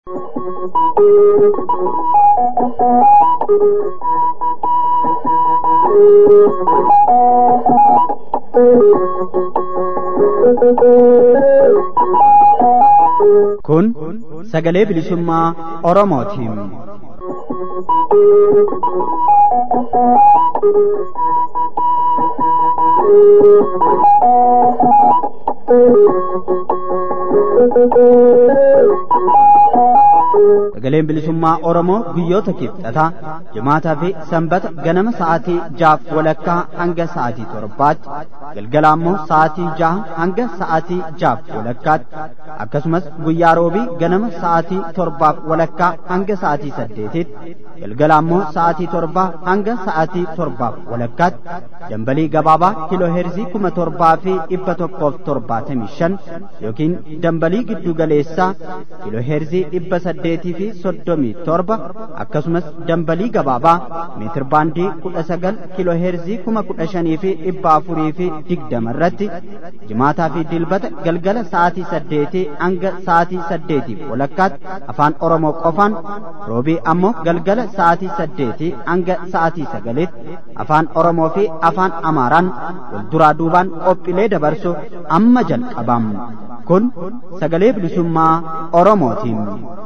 Kun sagalee bilisummaa Oromootiin. Sagaleen bilisummaa Oromoo guyyoota kibxataa jimaataa fi sanbata ganama sa'aatii jaaf walakkaa hanga sa'aatii torbaatti galgala ammoo sa'aatii jaha hanga sa'aatii jaaf walakkaatti akkasumas guyyaa roobii ganama sa'aatii torbaaf walakkaa hanga sa'aatii saddeetitti galgala ammoo sa'aatii torbaa hanga sa'aatii torbaaf walakkaatti dambalii gabaabaa kiloo heerzii kuma torbaa fi dhibba tokkoof torbaatamii shan yookiin dambalii giddu galeessaa kiloo heerzii dhibba saddeetii fi soddomii torba akkasumas dambalii gabaabaa meetir baandii kudha sagal kiloo heerzii kuma kudha shanii fi dhibba afurii fi digdama irratti jimaataa fi dilbata galgala sa'aatii saddeetii hanga sa'aatii saddeetiif walakkaatti afaan oromoo qofaan roobii ammoo galgala sa'aatii saddeetii hanga sa'aatii sagalitti afaan oromoo fi afaan amaaraan wal duraa duubaan qophiilee dabarsu amma jalqabam kun sagalee bilisummaa oromootiin.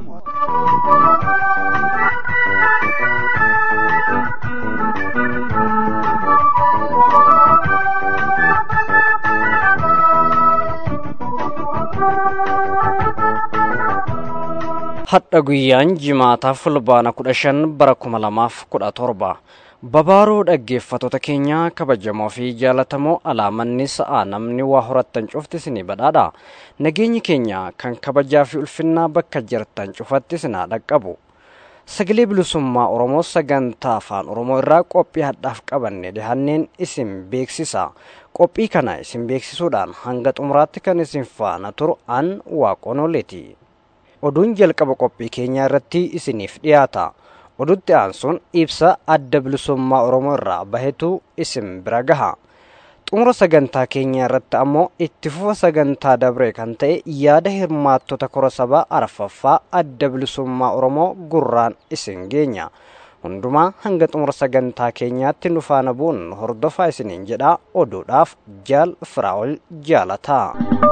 hadha guyyaan jimaataa fulbaana kudha shan bara kuma lamaaf kudha torba babaaroo dhaggeeffatoota keenya kabajamoo fi jaalatamoo alaamanni sa'aa namni waa horattan cufti isinii badhaadha nageenyi keenya kan kabajaa fi ulfinnaa bakka jirtan cufatti isinaa dhaqqabu sagalee bilisummaa oromoo sagantaa afaan oromoo irraa qophii hadhaaf qabanne dhihanneen isin beeksisa qophii kana isin beeksisuudhaan hanga xumuraatti kan isin faana turu an waaqonoleeti oduun jalqaba qophii keenyaa irratti isiniif dhiyaata odutti aansuun ibsa adda bilisummaa oromoo irraa bahetu isin bira gaha xumura sagantaa keenyaa irratti ammoo itti fufa sagantaa dabree kan ta'e yaada hirmaattota kora sabaa arfaffaa adda bilisummaa oromoo gurraan isin geenya hundumaa hanga xumura sagantaa keenyaatti nu faana bu'uun hordofaa isiniin jedhaa oduudhaaf jaal firaa'ol jaalataa.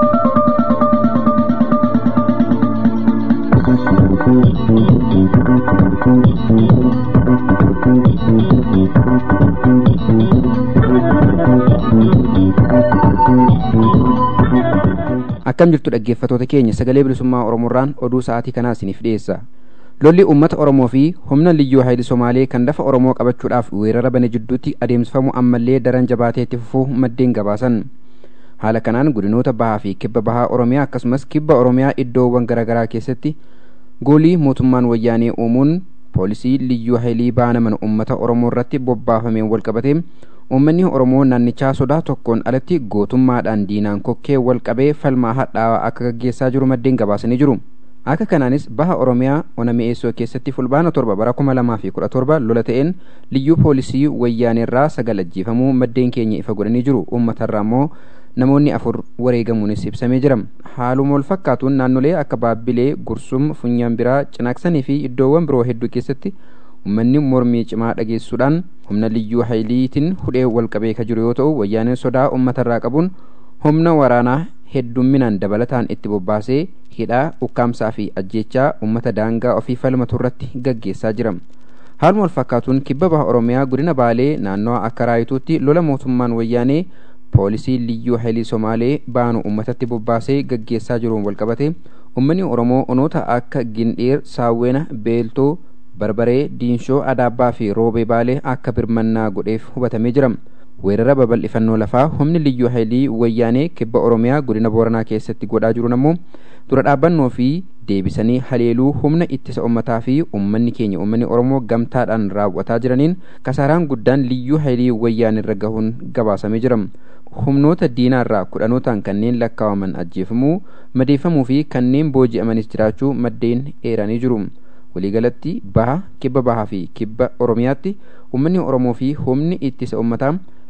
akkam jirtu dhaggeeffatoota keenya sagalee bilisummaa oromoorraan oduu sa'aatii kanaa isiniif dhiyeessa lolli uummata oromoo fi humna liyyuu hayili somaalee kan lafa oromoo qabachuudhaaf weerara bane jidduutti adeemsifamu ammallee daran jabaatee itti fufuu maddeen gabaasan haala kanaan godinoota bahaa fi kibba bahaa oromiyaa akkasumas kibba oromiyaa iddoowwan garaagaraa keessatti goolii mootummaan wayyaanee uumuun poolisii liyyuu hayilii baanaman uummata oromoo irratti bobbaafameen walqabatee uummanni oromoo naannichaa sodaa tokkoon alatti gootummaadhaan diinaan kokkee walqabee falmaa hadhaawaa akka gaggeessaa jiru maddeen gabaasanii jiru akka kanaanis baha oromiyaa ona mi'eessoo keessatti fulbaana torba bara kuma lamaa fi kudha torba lola ta'een liyyuu poolisii wayyaaneerraa sagal ajjeefamuu maddeen keenya ifa godhanii jiru uummatarraa immoo namoonni afur wareegamuunis ibsamee jira haaluma wal fakkaatuun naannolee akka baabbilee gursum funyaan biraa cinaaksanii fi iddoowwan biroo hedduu keessatti ummanni mormii cimaa dhageessuudhaan humna liyyuu hayiliitiin hudhee walqabee ka jiru yoo ta'u wayyaaneen sodaa uummatarraa qabuun humna waraanaa heddumminaan dabalataan itti bobbaasee hidhaa ukkaamsaa fi ajjeechaa uummata daangaa ofii falmatu irratti gaggeessaa jira haaluma wal fakkaatuun kibba baha oromiyaa godina baalee naannawa akka raayituutti lola mootummaan wayyaanee poolisii liyyuu hayilii somaalee baanu uummatatti bobbaasee gaggeessaa jiruun walqabate ummanni oromoo onoota akka gindheer saawwena beeltoo barbaree diinshoo adaabbaa fi roobee baalee akka birmannaa godheef hubatamee jira weerara babal'ifannoo lafaa humni liyyuu hayilii wayyaanee kibba oromiyaa godina booranaa keessatti godhaa jiruun ammoo dura dhaabbannoo fi deebisanii haleeluu humna ittisa ummataa fi ummanni keenya ummanni oromoo gamtaadhaan raawwataa jiraniin kasaaraan guddaan liyyuu hayilii wayyaanirra gahuun gabaasamee jira humnoota diinaarraa kudhanootaan kanneen lakkaawaman ajjeefamuu madeeffamuu fi kanneen booji'amanis jiraachuu maddeen eeranii jiru waliigalatti baha kibba bahaa fi kibba oromiyaatti ummanni oromoo fi humni ittisa ummataa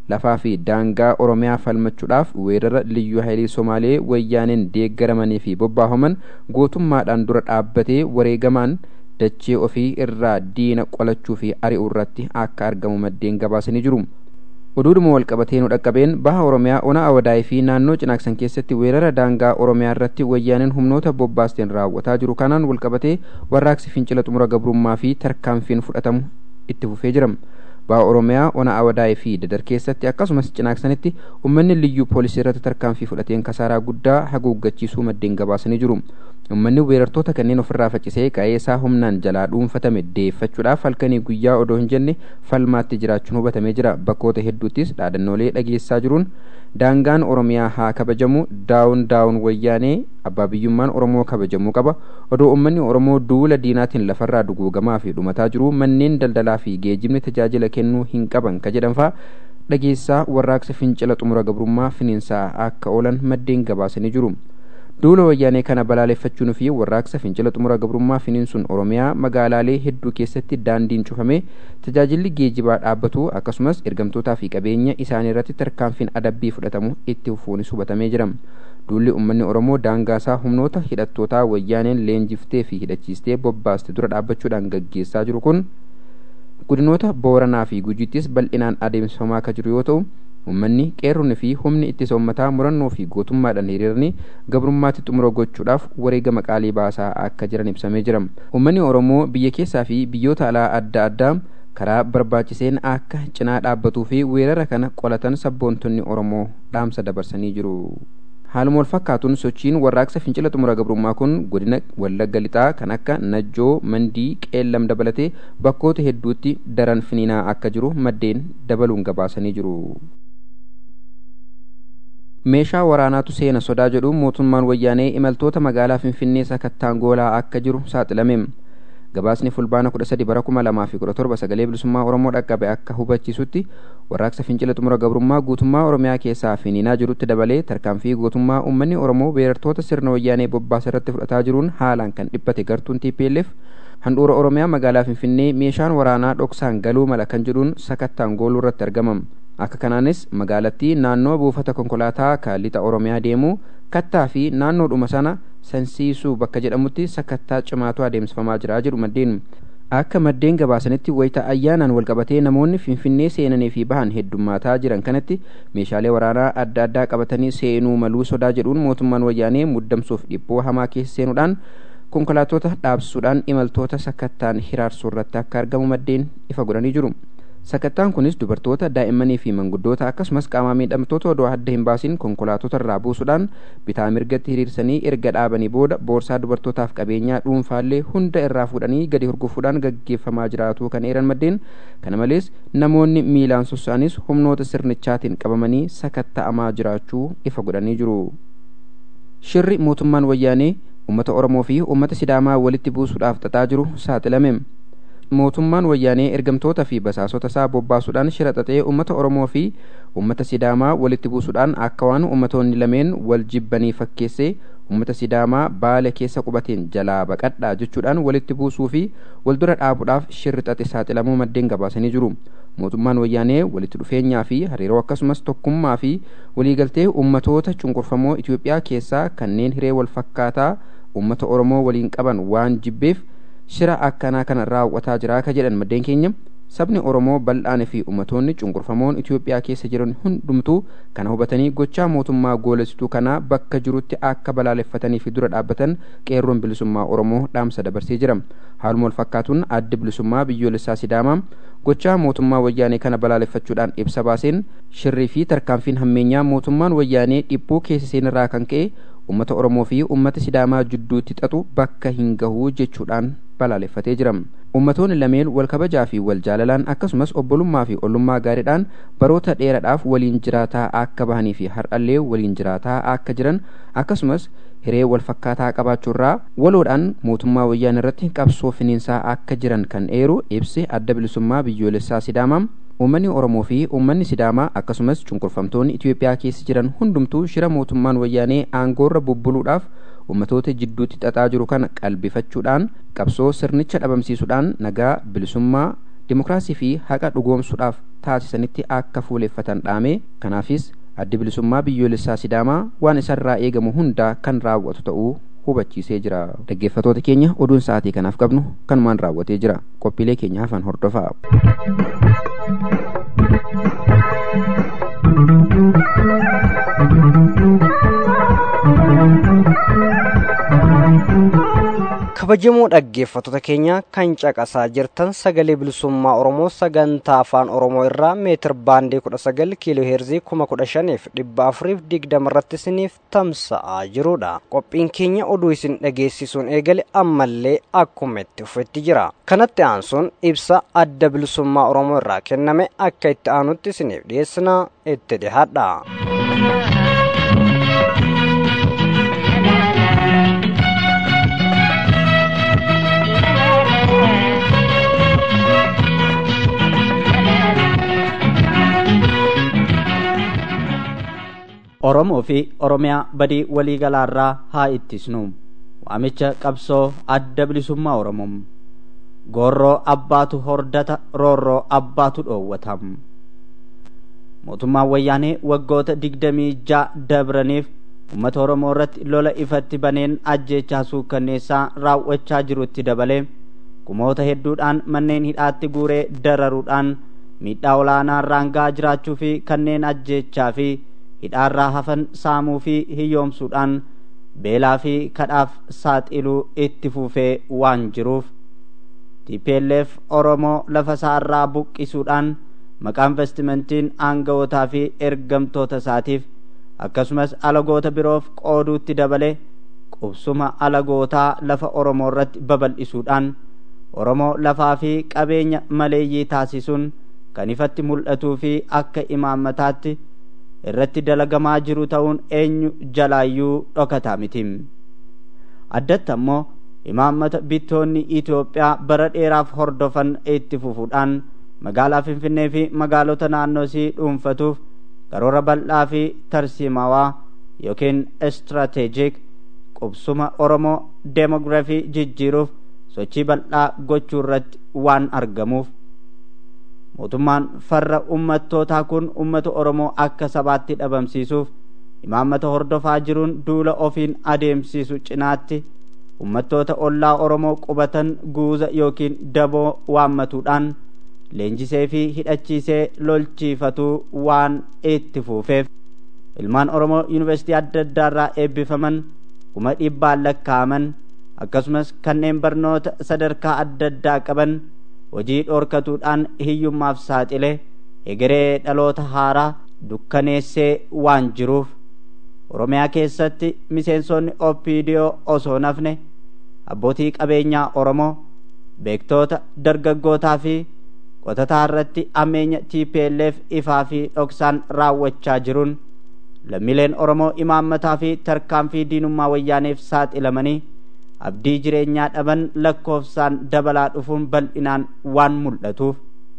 lafaa fi daangaa oromiyaa falmachuudhaaf weerara liyyuu haayilii somaalee wayyaaneen deeggaramanii fi bobbaafaman gootummaadhaan dura dhaabbatee wareegamaan dachee ofii irraa diina qolachuu fi ari'uu irratti akka argamu maddeen gabaasanii jiru. oduudhuma walqabatee nu dhaqqabeen baha oromiyaa ona awadaayii fi naannoo cinaaksan keessatti weerara daangaa oromiyaa irratti wayyaaneen humnoota bobbaasteen raawwataa jiru kanaan walqabatee warraaqsi fincila xumura gabrummaa fi tarkaanfiin fudhatamu itti fufee jira baha oromiyaa ona awadaayii fi dadar keessatti akkasumas cinaaksanitti ummanni liyyuu poolisii irratti tarkaanfii fudhateen kasaaraa guddaa haguuggachiisuu maddeen gabaasanii jiru ummanni weerartoota kanneen ofirraa faccisee qa'ee isaa humnaan jalaa dhuunfatame deeffachuudhaaf halkanii guyyaa odoo hin jenne falmaatti jiraachuun hubatamee jira bakkoota hedduuttis dhaadannoolee dhageessaa jiruun daangaan oromiyaa haa kabajamu daawun daawun wayyaanee abbaa biyyummaan oromoo kabajamuu qaba odoo ummanni oromoo duula diinaatiin lafarraa duguugamaa fi dhumataa jiru manneen daldalaa fi geejibni tajaajila kennuu hin qaban ka jedhanfaa dhageessaa warraaqsa fincila xumura gabrummaa finiinsaa akka oolan maddeen gabaasanii jiru. duula wayyaanee kana balaaleffachuun fi warraaqsa fincila xumura gabrummaa finiinsuun oromiyaa magaalaalee hedduu keessatti daandiin cufamee tajaajilli geejibaa dhaabbatu akkasumas ergamtootaa fi qabeenya isaanii irratti tarkaanfiin adabbii fudhatamu itti fufuunis hubatamee jira duulli ummanni oromoo daangaasaa humnoota hidhattootaa wayyaaneen leenjiftee fi hidhachiistee bobbaaste dura dhaabbachuudhaan gaggeessaa jiru kun godinoota booranaa fi gujiittis bal'inaan adeemsifamaa akka jiru yoo ta'u ummanni qeerroonni fi humni ittisa ummataa murannoo fi gootummaadhaan hiriiranii gabrummaatti xumura gochuudhaaf wareegama qaalii baasaa akka jiran ibsamee jira ummanni oromoo biyya keessaa fi biyyoota alaa adda addaa karaa barbaachiseen akka cinaa dhaabbatuu fi weerara kana qolatan sabboontonni oromoo dhaamsa dabarsanii jiru. haaluma wal fakkaatuun sochiin warraaqsa fincila xumura gabrummaa kun godina wallagga lixaa kan akka najjoo mandii qeellam dabalatee bakkoota hedduutti daran finiinaa akka jiru maddeen dabaluun gabaasanii jiru. meeshaa waraanaatu seena sodaa jedhu mootummaan wayyaanee imaltoota magaalaa finfinnee sakattaan goolaa akka jiru saaxilame gabaasni fulbaana kudha sadi bara kuma lamaa fi kudha torba sagalee bilisummaa oromoo dhaqqabe akka hubachiisutti warraaqsa fincila xumura gabrummaa guutummaa oromiyaa keessaa finiinaa jirutti dabalee tarkaanfii gootummaa uummanni oromoo weerartoota sirna wayyaanee bobbaasa irratti fudhataa jiruun haalaan kan dhiphate gartuun TPLF handhuura oromiyaa magaalaa finfinnee meeshaan waraanaa dhoksaan galuu mala kan jedhuun sakattaan gooluu irratti argamam akka kanaanis magaalattii naannoo buufata konkolaataa kan lixa oromiyaa deemu kattaa fi naannoodhuma sana sansiisuu bakka jedhamutti sakattaa cimaatu adeemsifamaa jira jedhu maddeen akka maddeen gabaasanitti wayita ayyaanaan walqabatee namoonni finfinnee seenanii fi bahan heddummaataa jiran kanatti meeshaalee waraanaa adda addaa qabatanii seenuu maluu sodaa jedhuun mootummaan wayyaanee muddamsuuf dhiphoo hamaa keessa seenuudhaan konkolaatota dhaabsisuudhaan imaltoota sakattaan hiraarsuu irratti akka argamu maddeen ifa godhanii jiru. sakattaan kunis dubartoota daa'immanii fi manguddoota akkasumas qaama miidhamtoota odoo adda hin baasin konkolaatota irraa buusuudhaan bitaa mirgatti hiriirsanii erga dhaabanii booda boorsaa dubartootaaf qabeenyaa dhuunfaallee hunda irraa fuudhanii gadi hurgufuudhaan gaggeeffamaa jiraatu kan eeran maddeen kana malees namoonni miilaan sossa'anis humnoota sirnichaatiin qabamanii sakatta'amaa jiraachuu ifa godhanii jiru. shirri mootummaan wayyaanee uummata oromoo fi uummata sidaamaa walitti buusuudhaaf xaxaa jiru saaxilame. mootummaan wayyaanee ergamtoota fi basaasota isaa bobbaasuudhaan shira xaxee uummata oromoo fi uummata sidaamaa walitti buusuudhaan akka waan uummatoonni lameen wal jibbanii fakkeessee uummata sidaamaa baala keessa qubateen jalaa baqadhaa jechuudhaan walitti buusuu fi waldura dhaabuudhaaf shirri xaxe saaxilamuu maddeen gabaasanii jiru mootummaan wayyaanee walitti dhufeenyaa fi hariiroo akkasumas tokkummaa fi waliigaltee uummatoota cunqurfamoo itiyoophiyaa keessaa kanneen hiree wal fakkaataa uummata oromoo waliin qaban waan jibbeef shira akkanaa kana raawwataa jira ka jedhan maddeen keenya sabni oromoo bal'aanii fi ummatoonni cunqurfamoon itiyoophiyaa keessa jiran hundumtuu kana hubatanii gochaa mootummaa goolessituu kanaa bakka jirutti akka balaaleffatanii fi dura dhaabbatan qeerroon bilisummaa oromoo dhaamsa dabarsee jira haaluma wal fakkaatuun addi bilisummaa biyyoolessaa sidaamaa gochaa mootummaa wayyaanee kana balaaleffachuudhaan ibsa baaseen shirrii fi tarkaanfiin hammeenyaa mootummaan wayyaanee dhiphuu keessa seenirraa kan ka'e ummata oromoo fi ummata sidaamaa jidduutti xaxu bakka hin gahuu jechuudhaan balaaleffatee jira ummatoonni lameen wal kabajaa fi wal jaalalaan akkasumas obbolummaa fi ollummaa gaariidhaan baroota dheeraadhaaf waliin jiraataa akka bahanii fi har'allee waliin jiraataa akka jiran akkasumas hiree wal fakkaataa qabaachuurraa waloodhaan mootummaa wayyaan irratti qabsoo finiinsaa akka jiran kan eeru ibsi adda bilisummaa biyyoolessaa sidaamaa uummanni oromoo fi uummanni sidaamaa akkasumas cunqurfamtoonni itiyoophiyaa keessa jiran hundumtuu shira mootummaan wayyaanee aangoorra bubbuluudhaaf ummatoota jidduutti xaxaa jiru kana qalbifachuudhaan qabsoo sirnicha dhabamsiisuudhaan nagaa bilisummaa dimokiraasii fi haqa dhugoomsuudhaaf taasisanitti akka fuuleffatan dhaame kanaafis addi bilisummaa biyyoolessaa sidaamaa waan isarraa eegamu hundaa kan raawwatu ta'uu hubachiisee jira dhaggeeffatoota keenya oduun sa'aatii kanaaf qabnu kanumaan raawwatee jira qophiilee keenya hafan hordofaa kabajamoo dhaggeeffattoota keenya kan caqasaa jirtan sagalee bilisummaa oromoo sagantaa afaan oromoo irraa meetir baandii kudha sagal kiiloo heerzii kuma kudha shaniif dhibba afuriif digdama irratti isiniif tamsa'aa jirudha qophiin keenya oduu isin dhageessisuun eegale ammallee akkuma itti fufetti jira kanatti aansuun ibsa adda bilisummaa oromoo irraa kenname akka itti aanutti isiniif dhiyeessina itti dhihaadha. Oromoo fi Oromiyaa badii waliigalaarraa haa ittisnu. Waamicha qabsoo adda bilisummaa Oromoo. Goorroo abbaatu hordata roorroo abbaatu dhoowwata. Mootummaan wayyaanee waggoota digdamii ja'a dabraniif uummata Oromoo irratti lola ifatti baneen ajjeechaa suukkanneessaa raawwachaa jirutti dabalee kumoota hedduudhaan manneen hidhaatti guuree dararuudhaan miidhaa olaanaa irraan gahaa jiraachuu fi kanneen ajjeechaa fi hidhaarraa hafan saamuu fi hiyyoomsuudhaan beelaa fi kadhaaf saaxiluu itti fufee waan jiruuf TPLF Oromoo lafa isaarraa buqqisuudhaan maqaa investimentiin aanga'ootaa fi ergamtoota isaatiif akkasumas alagoota biroof qooduutti dabale qubsuma alagootaa lafa Oromoo irratti babal'isuudhaan Oromoo lafaa fi qabeenya maleeyyii taasisuun kan ifatti mul'atuu fi akka imaammataatti irratti dalagamaa jiru ta'uun eenyu jalaayyuu dhokataa miti addatti ammoo imaammata bittoonni Itoophiyaa bara dheeraaf hordofan itti fufuudhaan magaalaa Finfinnee fi magaalota naannoo isii dhuunfatuuf karoora bal'aa fi tarsiimawaa yookiin istirateejik qubsuma Oromoo deemogiraafii jijjiiruuf sochii bal'aa gochuu irratti waan argamuuf mootummaan farra ummattootaa kun ummata oromoo akka sabaatti dhabamsiisuuf imaammata hordofaa jiruun duula ofiin adeemsiisu cinaatti ummattoota ollaa oromoo qubatan guuza yookiin daboo waammatuudhaan leenjisee fi hidhachiisee lolchiifatuu waan itti fuufeef ilmaan oromoo yuunivarsiitii adda addaarraa eebbifaman kuma dhibbaan lakkaa'aman akkasumas kanneen barnoota sadarkaa adda addaa qaban hojii dhoorkatuudhaan hiyyummaaf saaxile egeree dhaloota haaraa dukkaneessee waan jiruuf oromiyaa keessatti miseensonni opidiyoo osoo nafne abbootii qabeenyaa oromoo beektoota dargaggootaa fi qotataa irratti ammeenya tplf ifaa fi dhoksaan raawwachaa jiruun lammiileen oromoo imaammataa fi tarkaanfii diinummaa wayyaaneef saaxilamanii abdii jireenyaa dhaban lakkoofsaan dabalaa dhufuun bal'inaan waan mul'atuuf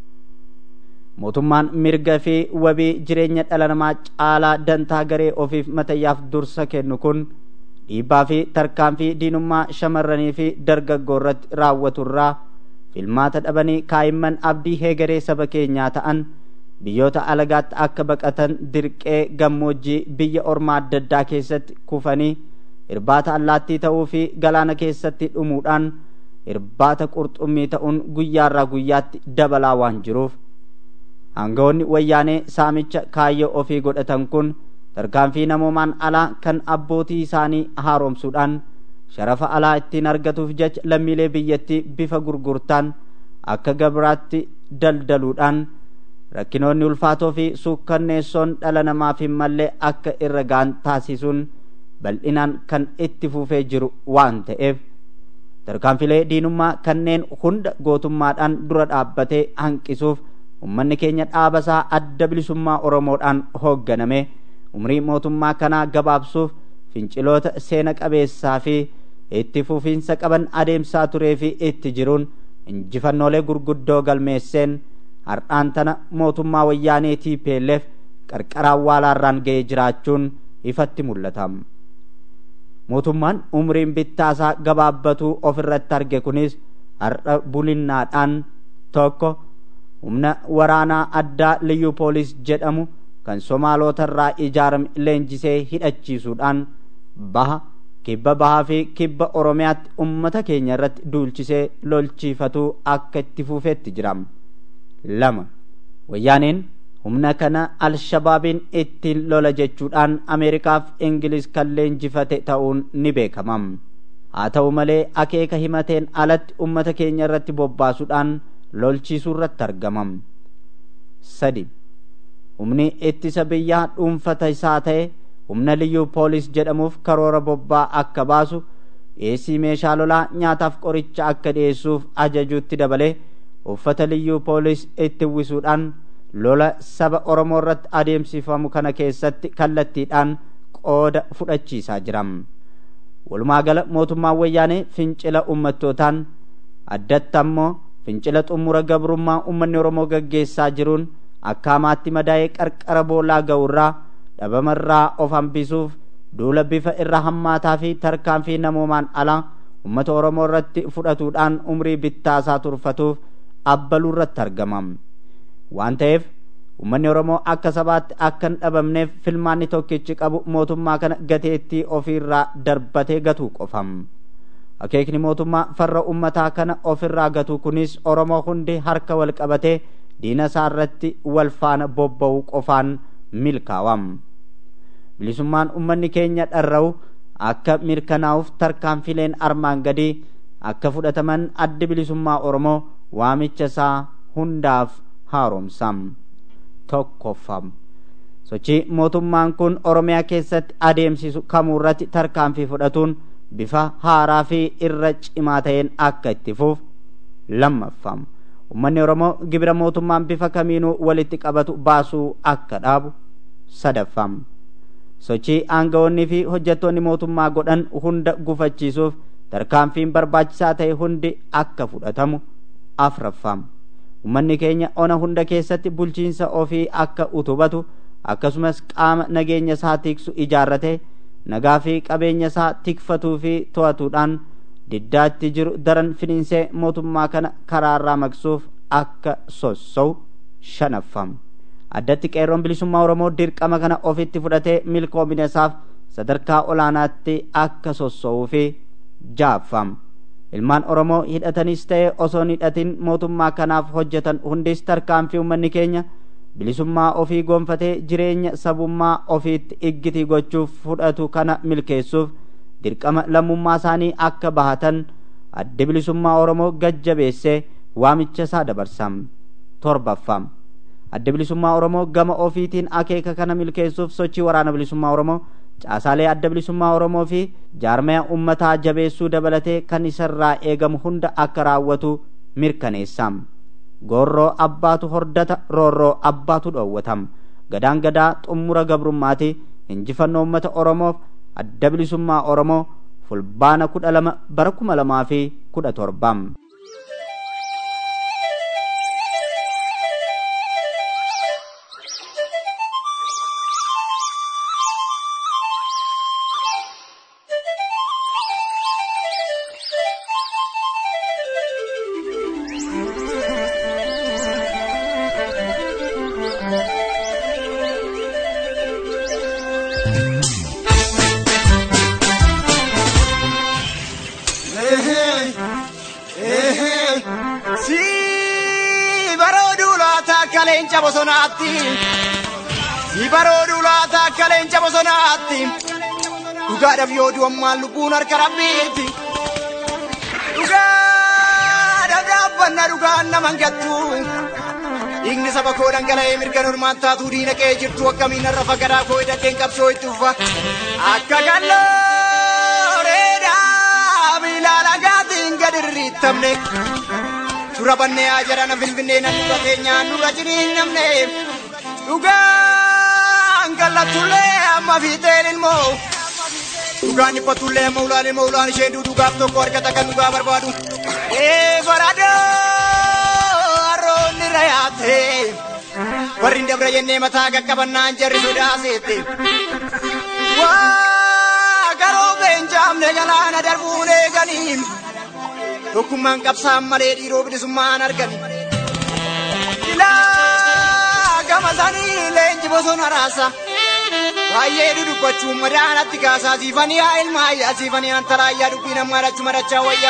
mootummaan mirga fi wabii jireenya dhala namaa caalaa dantaa garee ofiif matayyaaf dursa kennu kun dhiibbaa fi tarkaanfii diinummaa shamarranii fi dargaggoo irratti raawwaturraa filmaata dhabanii kaa'imman abdii heegaree saba keenyaa ta'an biyyoota alagaatti akka baqatan dirqee gammoojjii biyya ormaa adda addaa keessatti kufanii irbaata allaattii ta'uu fi galaana keessatti dhumuudhaan irbaata qurxummii ta'uun guyyaarraa guyyaatti dabalaa waan jiruuf aangawoonni wayyaanee saamicha kaayyoo ofii godhatan kun tarkaanfii namoomaan alaa kan abbootii isaanii haaromsuudhaan sharafa alaa ittiin argatuuf jecha lammiilee biyyattii bifa gurgurtaan akka gabraatti daldaluudhaan rakkinoonni ulfaatoo fi suukkanneessoon dhala namaaf hin mallee akka irra ga'an taasisuun bal'inaan kan itti fufee jiru waan ta'eef tarkaanfilee diinummaa kanneen hunda gootummaadhaan dura dhaabbatee hanqisuuf ummanni keenya dhaabasaa adda bilisummaa oromoodhaan hoogganame umrii mootummaa kanaa gabaabsuuf finciloota seena qabeessaa fi itti fufiinsa qaban adeemsaa turee fi itti jiruun injifannoolee gurguddoo galmeesseen har'aan tana mootummaa wayyaanee TPLF qarqara awwaalaarraan ga'ee jiraachuun ifatti mul'ata. mootummaan umriin bittaasaa gabaabbatuu ofirratti arge kunis har'a bulinnaadhaan tokko humna waraanaa addaa liyyuu poolis jedhamu kan somaalotarraa ijaarame leenjisee hidhachiisuudhaan baha kibba bahaa fi kibba oromiyaatti ummata keenya irratti duulchisee lolchiifatuu akka itti fufeetti jira lama wayyaaneen humna kana alshabaabiin ittiin lola jechuudhaan ameerikaaf ingiliz kan leenjifate ta'uun ni beekama haa ta'u malee akeeka himateen alatti ummata keenya irratti bobbaasuudhaan lolchiisuu irratti argama sadi humni ittisa biyyaa dhuunfata isaa ta'e humna liyyuu poolis jedhamuuf karoora bobbaa akka baasu dhiyeessii meeshaa lolaa nyaataaf qoricha akka dhiyeessuuf ajajuutti dabalee uffata liyyuu poolis itti uwwisuudhaan lola saba oromoo irratti adeemsifamu kana keessatti kallattiidhaan qooda fudhachiisaa jira walumaa gala mootummaan wayyaanee fincila ummattootaan addatti ammoo fincila xumura gabrummaa ummanni oromoo gaggeessaa jiruun akka hamaatti madaa'ee qarqara boolaa ga'urraa dhabamarraa of hambisuuf duula bifa irra hammaataa fi tarkaanfii namoomaan ala ummata oromoo irratti fudhatuudhaan umrii bittaasaa turfatuuf abbaluu irratti argama waan ta'eef ummanni oromoo akka sabaatti akka hin dhabamneef filmaanni tokkichi qabu mootummaa kana gateettii ofiirraa darbatee gatuu qofam akeekni mootummaa farra ummataa kana ofirraa gatuu kunis oromoo hundi harka wal qabatee diina isaa irratti wal faana bobba'uu qofaan milkaawam bilisummaan ummanni keenya dharra'u akka mirkanaa'uuf tarkaanfileen armaan gadii akka fudhataman addi bilisummaa oromoo waamicha isaa hundaaf haaromsam tokkoffam sochii mootummaan kun oromiyaa keessatti adeemsisu kamuurratti tarkaanfii fudhatuun bifa haaraa fi irra cimaa ta'een akka itti fuuf lammaffam ummanni oromoo gibira mootummaan bifa kamiinuu walitti qabatu baasuu akka dhaabu sadaffam sochii aangawoonnii fi hojjettoonni mootummaa godhan hunda gufachiisuuf tarkaanfiin barbaachisaa ta'e hundi akka fudhatamu afraffam ummanni keenya ona hunda keessatti bulchiinsa ofii akka utubatu akkasumas qaama nageenya isaa tiksu ijaarrate nagaa fi qabeenya isaa tikfatuu fi to'atuudhaan diddaatti jiru daran finiinsee mootummaa kana karaarraa maqsuuf akka sossou shanaffam addatti qeerroon bilisummaa oromoo dirqama kana ofitti fudhatee milkoomina isaaf sadarkaa olaanaatti akka sossowuu fi jaaffam ilmaan oromoo hidhatanis ta'e osoo hin hidhatin mootummaa kanaaf hojjetan hundis tarkaanfii ummanni keenya bilisummaa ofii gonfatee jireenya sabummaa ofiitti iggitii gochuuf fudhatu kana milkeessuuf dirqama lammummaa isaanii akka bahatan addi bilisummaa oromoo gajjabeessee waamicha isaa dabarsam torbaffam adda bilisummaa oromoo gama ofiitiin akeeka kana milkeessuuf sochii waraana bilisummaa oromoo caasaalee adda bilisummaa oromoo fi jaarmaya ummataa jabeessuu dabalatee kan isarraa eegamu hunda akka raawwatu mirkaneessam goorroo abbaatu hordata roorroo abbaatu dhoowwatam gadaan gadaa xummura gabrummaati injifannoo ummata oromoof adda bilisummaa oromoo fulbaana kudha lama bara kuma lamaa fi kudha torbam Si barooduu laata akka leenca bosonaatti. Si barooduu laata akka leenca bosonaatti. Dhugaadhaaf yoo du'ammaan lubbuun harka rabbiitti. Dhugaadhaaf dhaabbanna dhugaan naman gattu. Dhiigni saba koo dhangala'ee mirga normaan taatuu diina qe'ee jirtu akkamiin har'a fagaraa koo hidhateen qabsoo itti ufa. Akka galloo reedaa miilaa lagaatiin gad irriittamne. Dura bannee haa jedhana finfinnee nan dura keenyaan dura jiriin namne. Dhugaan kallatullee amma fiixeen ilmoo. Dhugaan dhiphatullee amma ulaan ilmoo ulaan ishee dhugaaf tokko argata kan dhugaa barbaadu. Ee baradoo harroonni rayaate. Warri hin dabra jennee mataa qaqqabannaan jarri sodaaseette. Waa garoo beenjaamne jalaana darbuun eeganiin. tokkummaan qabsaan malee dhiiroo bilisummaan argani. ilaa gama sanii leenji bosona raasa. Baay'ee dudubbachuun madaanatti kaasaa siifanii haa ilmaa ayyaa siifanii antaraayyaa dubbii namaa dhachu madachaa wayya.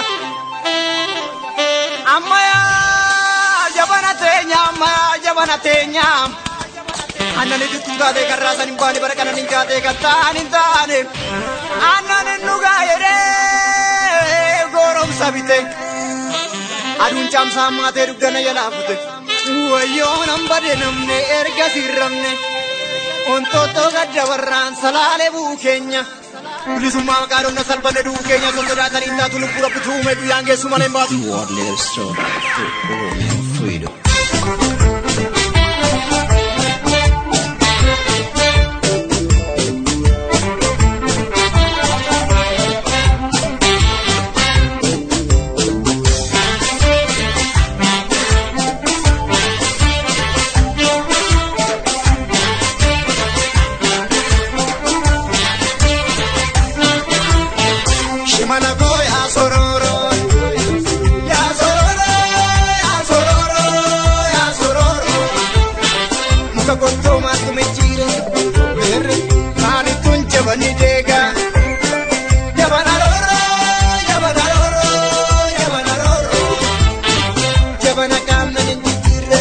Ammayyaa jabana teenya ammayyaa jabana teenya. Annani duttuu taatee kan raasan hin baane bara kanan hin kaatee kan ta'an hin taane. Annan hin dhugaa jedhee gooromsa bite. Aduun caamsaa maatee dugdana jalaa fute. Wayyoo nan bade namne erga sirramne. Ontoottoo gadda warraan salaalee bu'u keenya. Bilisummaa maqaa dhonna salphanne du'u keenya osoo sodaatanii hin taatu lubbuu rabbi tuume guyyaan geessu malee hin baasu. You are live so Oromian freedom. Shimala koo yaa sororo. Yaa sororo, yaa sororo, yaa sororo. Muka gottoo maaltu mejjiire. Beerre maalittuun jabani deega. Jabana roro, jabana roro, jabana roro. Jabana qaamna hin jijjiirre.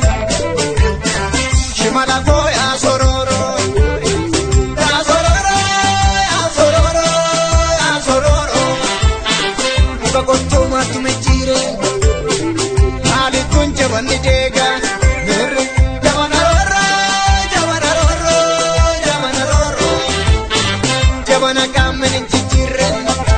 Shimala koo yaa sororo. Yaa sororo, yaa sororo, yaa sororo. Muka gottoo maaltu mejjiire. Maalittuun jabanni deega. Beerre jabana roro, jabana roro, jabana roro. Jabana qaamna hin jijjiirre.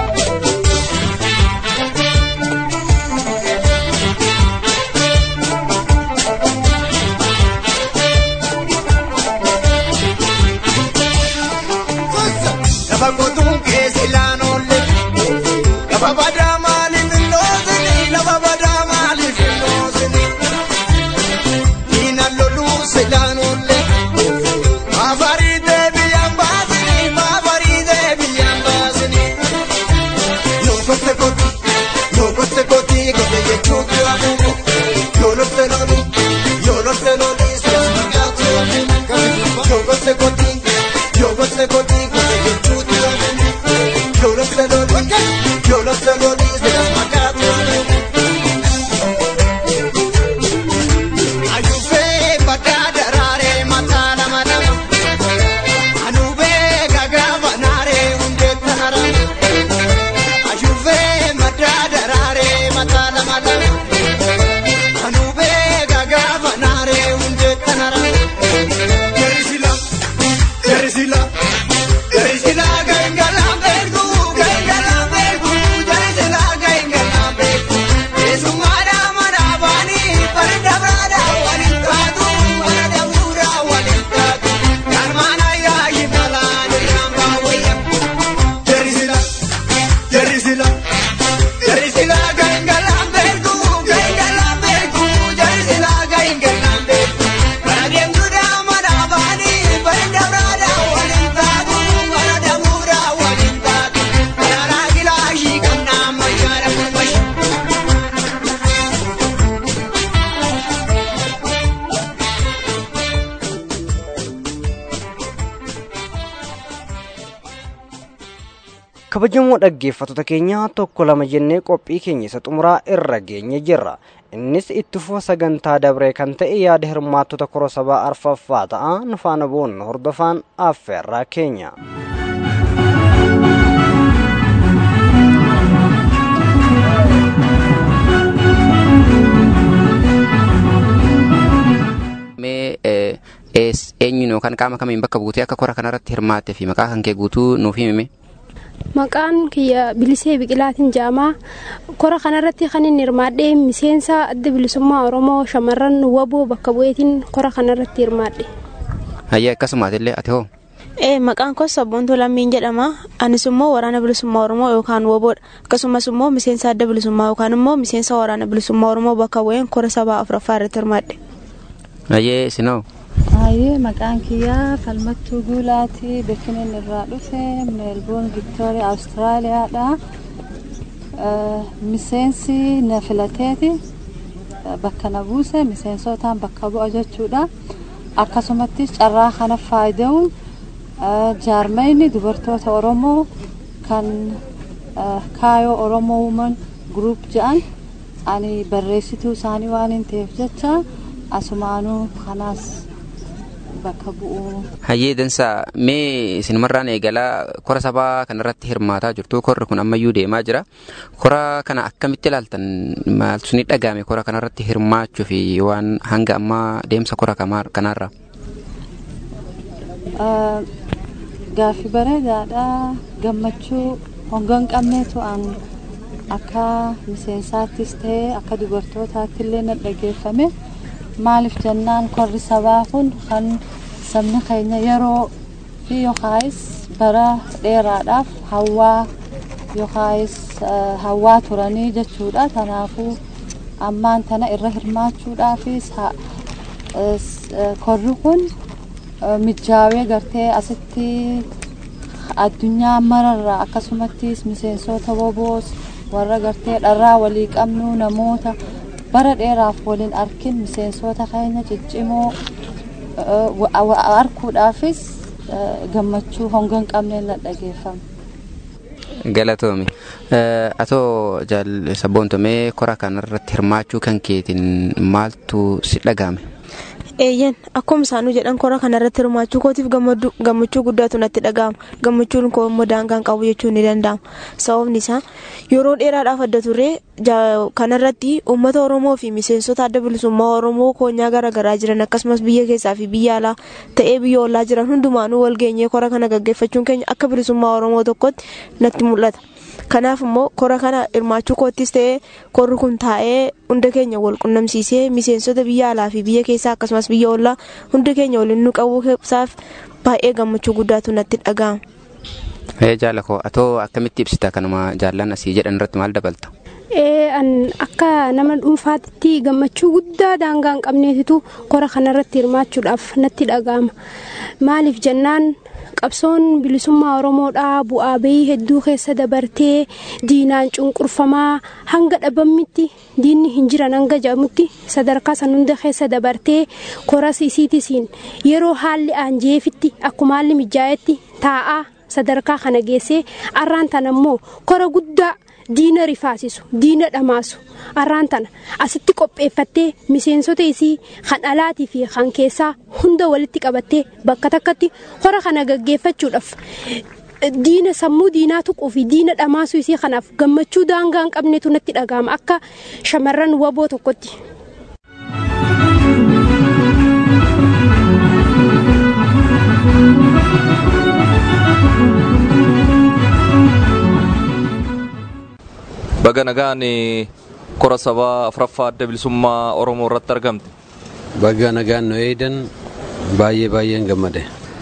Lafa qotuun keessa ilaan oolle. Lafa badaa maaliif hin dhoosini? Lafa badaa maaliif hin dhoosini? Diinaan loluu ilaan oolle. Maafarii deebiyyaan baasini? Maafarii deebiyyaan baasini? Yoo gotte kooti, yoo gotte kooti, gote jechuutu hafuufu. Yoo lolte loli, yoo lolte loli, seesuma gaatu. Yoo gotte kooti, yoo gotte kooti, gote jechuutu hafuufu. Yoo lolte loli, yoo lolte loli, seesuma gaatu. Ayuufee bakka daraaree mataa lama lama. Anubee gagaa banaaree hundee tanara. Ayuufee maddaa daraaree mataa lama lama. Anubee gagaa banaaree hundee tanara. Jerisila, jerisila, jerisila gangalaan beeku, gangalaan beeku, jerisila gangalaan beeku. Eesummaadhaa mana baanii farda biraadhaa waliin taatu, farda bu'uuraa waliin taatu. Garmaana yaa'i malaan irraan baawayya. Jerisila, jerisila, jerisila gangalaan beeku, gangalaan beeku, jerisila gangalaan beeku. Bara deemtuudhaa mana baanii farda biraadhaa waliin taatu, farda bu'uuraa waliin taatu. Daraaraa gilaashii kan nama yaada mashi. kabajamoo dhaggeeffattoota keenya tokko lama jennee qophii keenya isa xumuraa irra geenye jirra innis itti fufa sagantaa dabree kan ta'e yaada hirmaattota kora sabaa arfaffaa ta'a nu faana boonnu hordofaan affeerraa keenya mee eh, ees- eenyuun yookaan qaama kamiin bakka buutee akka kora kanarratti hirmaattee fi maqaa kan kee guutuu nuuf himi Maqaan kiyya Bilisee Biqilaatiin jedhama. Kora kanarratti kan inni hirmaadhe miseensa adda bilisummaa Oromoo shamarran waboo bakka bu'eetiin kora kanarratti hirmaadhe. hayyee akkasumaatillee ati hoo Ee, maqaan koo Sabboontuu Lammiin jedhama. Anis immoo waraana bilisummaa Oromoo yookaan woboodha. Akkasumas immoo miseensa adda bilisummaa yookaan immoo miseensa waraana bilisummaa Oromoo bakka bu'een kora sabaa afuraffaa irratti hirmaadhe. hayyee isinoo Hayyee maqaan kiyyaa Falmattuu Guulaati. Beekiniin irraa dhufe Meelboon Viktooriyaa Awustiraaliyaadha. Eh, Miseensi na filateeti. bakka na buuse miseensotaan bakka bu'a jechuudha akkasumattis carraa kana faayida'uun jaarmayni dubartoota oromoo kan kaayoo oromoo wuman gruup jedhan ani barreessituu isaanii waan hin ta'eef jecha asumaanuu kanaas bakka bu'uu. Hayyee dansaa mee isinumarraan eegalaa kora sabaa kanarratti hirmaataa jirtu korri kun ammayyuu deemaa jira kora kana akkamitti ilaaltan maaltu isin dhagahame kora kanarratti hirmaachuu fi waan hanga ammaa deemsa kora kanaarra. Gaaffii bareedaadha gammachuu hongan qabneetu an akka miseensaattis ta'ee akka dubartootaatti illee na dhageeffame maaliif jennaan korri sabaa kun kan sabni keenya yeroo fi yookaayis bara dheeraadhaaf hawaa yookaayis hawaa turanii jechuudha kanaafuu ammaan tana irra hirmaachuudhaafis korri kun mijaawee gartee asitti addunyaa mararraa akkasumattis miseensota woboos warra gartee dharraa walii qabnu namoota bara dheeraaf waliin arkin miseensota keenya ciccimoo arkuudhaafis gammachuu hongan qabneen na dhageeffame. Galatoomi. Atoo sabboontomee kora kanarratti hirmaachuu kan keetiin maaltu si dhagahame? eeyyan akkuma isaanuu jedhan kora kanarratti hirmaachuu kootiif gammachuu guddaatu natti dhaga'ama gammachuun koo immoo daangaan qabu jechuun ni danda'ama sababni isaa yeroo dheeraadhaaf adda turre kanarratti uummata oromoo fi miseensota adda bilisummaa oromoo koonyaa garaagaraa jiran akkasumas biyya keessaa fi biyya alaa ta'ee biyya ollaa jiran hundumaanuu wal geenyee kora kana gaggeeffachuun keenya akka bilisummaa oromoo tokkotti natti mul'ata. kanaaf immoo kora kana hirmaachuu koottis ta'ee korri kun taa'ee hunda keenya wal qunnamsiisee miseensota biyya alaa fi biyya keessaa akkasumas biyya ollaa hunda keenya waliin nu qabuu isaaf baay'ee gammachuu guddaatu natti dhaga'ama. Ee jaalakoo atoo akkamitti ibsita kanuma jaallan asii jedhan irratti maal dabalta? akka nama dhuunfaatti gammachuu guddaa daangaa hin qabneetitu kora kanarratti hirmaachuudhaaf natti dhaga'ama maaliif jennaan qabsoon bilisummaa oromoodhaa bu'aa bahii hedduu keessa dabartee diinaan cunqurfamaa hanga dhabammitti diinni hin jiran hanga jedhamutti sadarkaa san hunda keessa dabartee koras isiitisiin yeroo haalli aanjeefitti akkuma haalli mijaa'etti taa'aa sadarkaa kana geessee arraan tana immoo kora guddaa diina rifaasisu diina dhamaasu arraan tana asitti qopheeffattee miseensota isii kan alaatii fi kan keessaa hunda walitti qabattee bakka takkatti kora kana gaggeeffachuudhaaf diina sammuu diinaa tuquu fi diina dhamaasuu isii kanaaf gammachuu daangaa hin qabnetu natti dhaga'ama akka shamarran waboo tokkotti. baga nagaan kora sabaa afuraffaa adda bilisummaa oromoo irratti argamte. Baga nagaan nu eedan baay'ee baay'een gammade.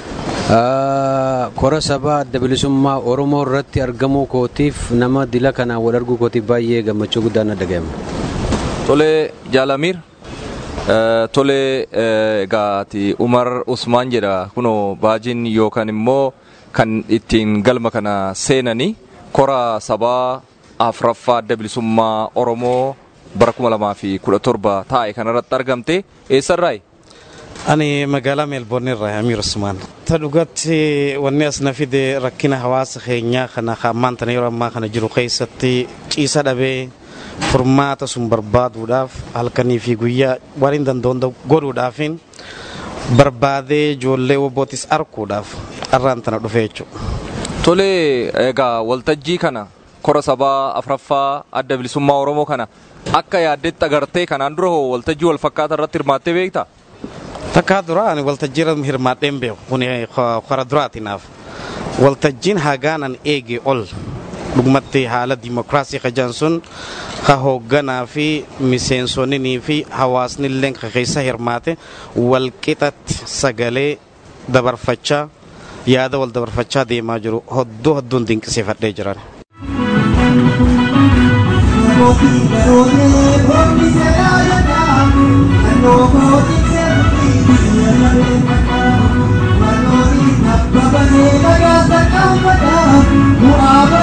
Kora sabaa adda bilisummaa oromoo irratti argamuu kootiif nama dila kanaan wal arguu kootiif baay'ee gammachuu guddaan na dhaga'ama. Tolee jaalamiir. Tolee egaati Umar Usmaan jedha kunoo baajiin yookaan immoo kan ittiin galma kana seenanii kora sabaa afuraffaa adda bilisummaa oromoo bara kuma lamaa fi kudha torba taa'e kanarratti argamte eessarraayi? Ani magaalaa Meelboorni irraa Amiir Usmaan. Ta dhugatti wanni as na fide rakkina hawaasa keenyaa kana ammaan tana yeroo ammaa kana jiru keessatti ciisa dhabee furmaata sun barbaaduudhaaf halkanii fi guyyaa waan hin danda'u godhuudhaafin barbaadee ijoollee wobbootis arguudhaaf arraan tana dhufe jechuudha. Tolee egaa waltajjii kana kora sabaa afuraffaa adda bilisummaa oromoo kana akka yaaddetti agartee kanaan dura hoo waltajjii wal fakkaata irratti hirmaattee beekta? Takkaa dura ani waltajjii irratti hirmaadheen beeku kun kora duraatinaaf waltajjiin hagaanan eege ol dhugumatti haala dimokiraasii kajaan sun ka hoogganaa fi miseensonnii fi hawaasni illee ka keessa hirmaate walqixatti sagalee dabarfachaa yaada wal dabarfachaa deemaa jiru hodduu hodduun dinqisiifadhee jiran.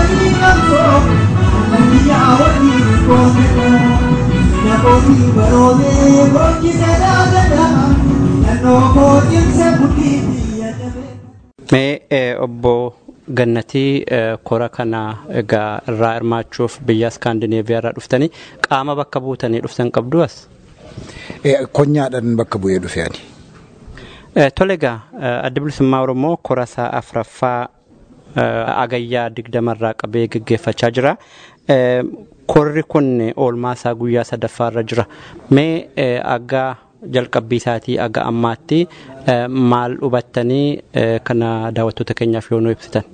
Thank you. Mee eh, obbo Gannatii eh, kora kana egaa irraa hirmaachuuf biyya Iskaandineeviyaa irraa dhuftanii qaama bakka buutanii dhuftan qabdu as? Konyaadhaan bakka bu'ee dhufe ani. Eh, Tole egaa eh, adda bilisummaa Oromoo kora isaa afuraffaa eh, agayyaa digdamarraa qabee gaggeeffachaa jira. Eh, Korri kun oolmaa isaa guyyaa sadaffaa irra jira. Mee eh, aggaa jalqabbii isaatii aga ammaatti eh, maal hubattanii eh, kana daawwattoota keenyaaf yoo nu ibsitan?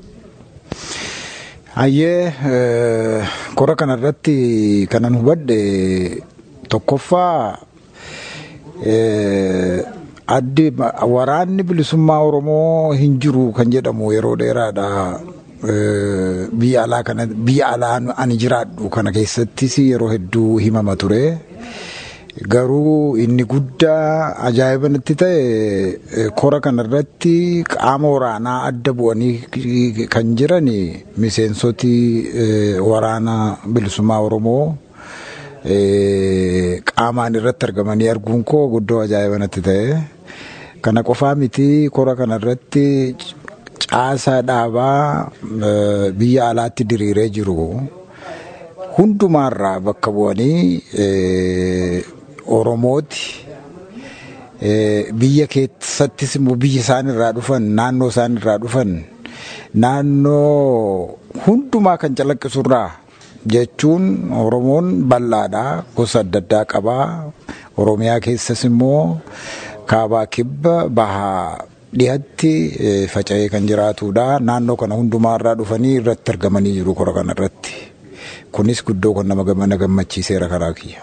Hayyee eh, kora kanarratti kanan hubadhe tokkoffaa eh, addi waraanni bilisummaa Oromoo hin jiru kan jedhamu yeroo dheeraadha. Eh, Biyya alaa kana biyya alaa ani jiraadhu kana keessattis yeroo hedduu himama ture. Garuu inni guddaa ajaa'iba natti ta'e eh, kora kanarratti qaama waraanaa adda bu'anii kan jiran miseensoti eh, waraana bilisummaa Oromoo eh, qaamaan irratti argamanii arguun koo guddoo ajaa'iba natti ta'e. Kana qofaa miti kora kanarratti caasaa dhaabaa eh, biyya alaatti diriiree jiru hundumaarraa bakka bu'anii eh, Oromooti eh, biyya keessattis immoo biyya isaan irraa dhufan naannoo isaan irraa dhufan naannoo hundumaa kan calaqqisurraa jechuun Oromoon bal'aadha gosa adda addaa qabaa Oromiyaa keessas immoo kaabaa kibba bahaa dhiyatti eh, faca'ee kan jiraatudha. Naannoo kana hundumaa irraa dhufanii irratti argamanii jiru kora kana irratti. Kunis guddoo kan nama gamana gammachiiseera karaa kiyya.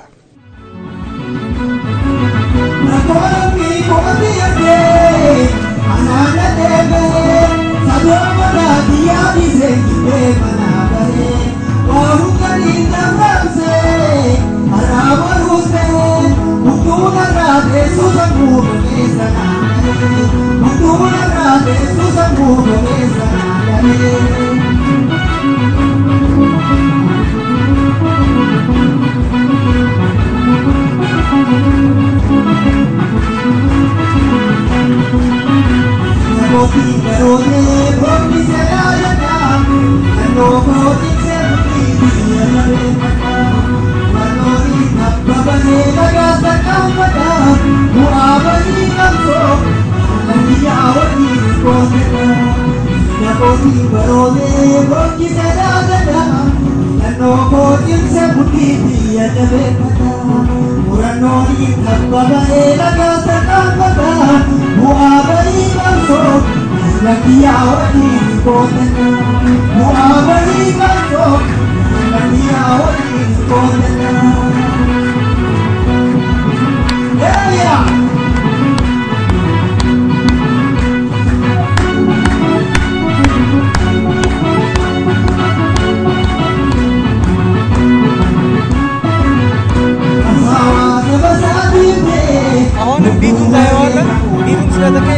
አሁን ቢቱ ታየዋለህ። ቢቱን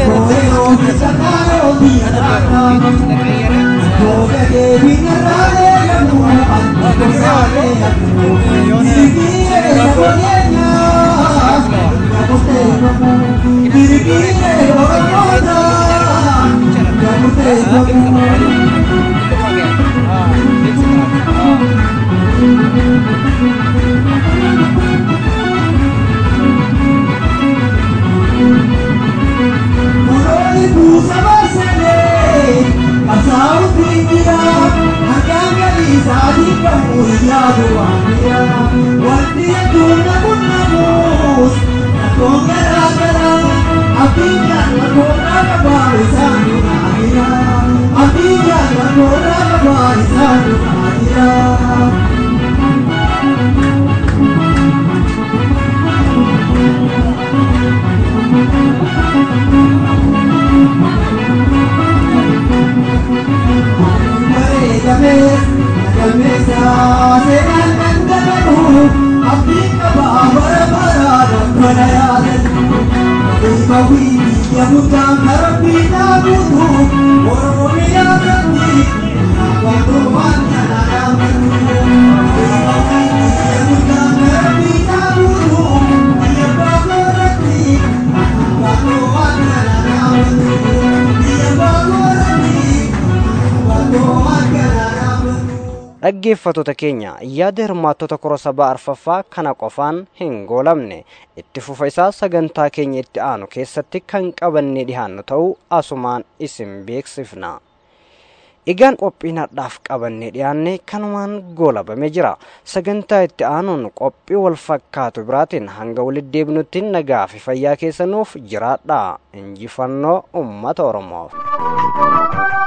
ስለተቀየረ Thank you. dhaggeeffattoota keenya yaada hirmaattota kora sabaa arfaffaa kana qofaan hin goolamne itti fufa isaa sagantaa keenya itti aanu keessatti kan qabannee dhihaannu ta'uu asumaan isin beeksifna. Egaan qophiin har'aaf qabannee dhiyaanne kanumaan goolabamee jira. Sagantaa itti aanuun qophii wal fakkaatu biraatiin hanga walitti deebinutti nagaa fi fayyaa keessanuuf jiraadha. Injifannoo uummata Oromoof.